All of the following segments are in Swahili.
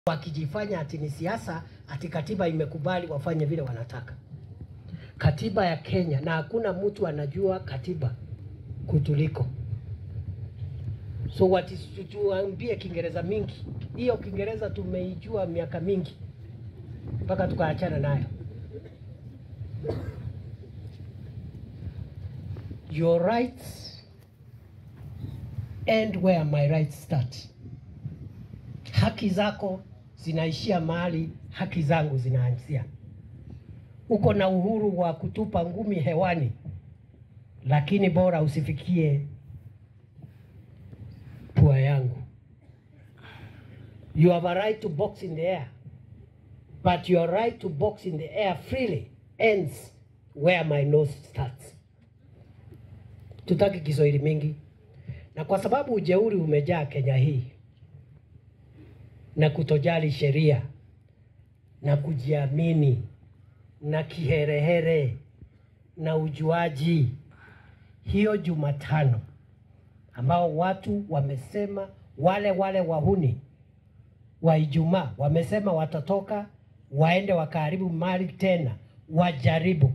wakijifanya ati ni siasa, ati katiba imekubali wafanye vile wanataka. Katiba ya Kenya, na hakuna mtu anajua katiba kutuliko. So wati tuambie Kiingereza mingi, hiyo Kiingereza tumeijua miaka mingi mpaka tukaachana nayo. Your rights end where my rights start. Haki zako zinaishia mahali haki zangu zinaanzia. Uko na uhuru wa kutupa ngumi hewani, lakini bora usifikie pua yangu. You have a right to box in the air, but your right to box in the air freely ends where my nose starts. Tutaki Kiswahili mingi, na kwa sababu ujeuri umejaa Kenya hii na kutojali sheria na kujiamini na kiherehere na ujuaji, hiyo Jumatano ambao watu wamesema, wale wale wahuni wa Ijumaa wamesema watatoka waende wakaharibu mali tena, wajaribu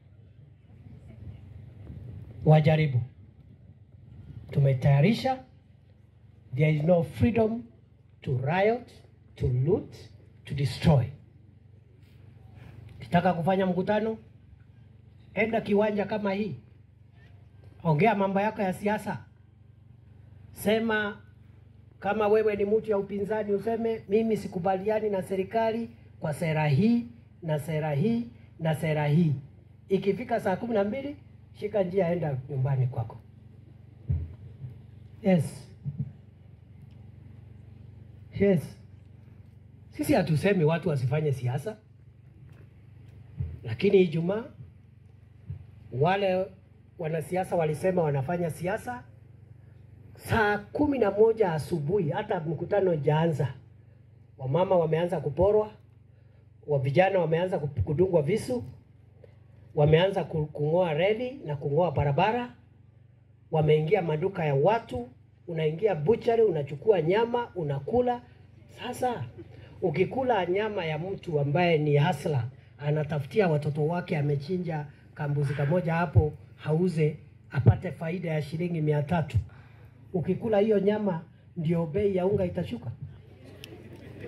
wajaribu. Tumetayarisha, there is no freedom to riot, to loot, to destroy. Kitaka kufanya mkutano, enda kiwanja kama hii, ongea mambo yako ya siasa, sema kama wewe ni mtu ya upinzani, useme mimi sikubaliani na serikali kwa sera hii na sera hii na sera hii. Ikifika saa kumi na mbili shika njia, enda nyumbani kwako. Yes. Yes. Sisi hatusemi watu wasifanye siasa, lakini Ijumaa wale wanasiasa walisema wanafanya siasa saa kumi na moja asubuhi, hata mkutano ijaanza, wamama wameanza kuporwa, wa vijana wameanza kudungwa visu, wameanza kung'oa reli na kung'oa barabara, wameingia maduka ya watu, unaingia buchari, unachukua nyama unakula. Sasa ukikula nyama ya mtu ambaye ni hasla, anatafutia watoto wake, amechinja kambuzi kamoja hapo, hauze apate faida ya shilingi mia tatu ukikula hiyo nyama ndio bei ya unga itashuka.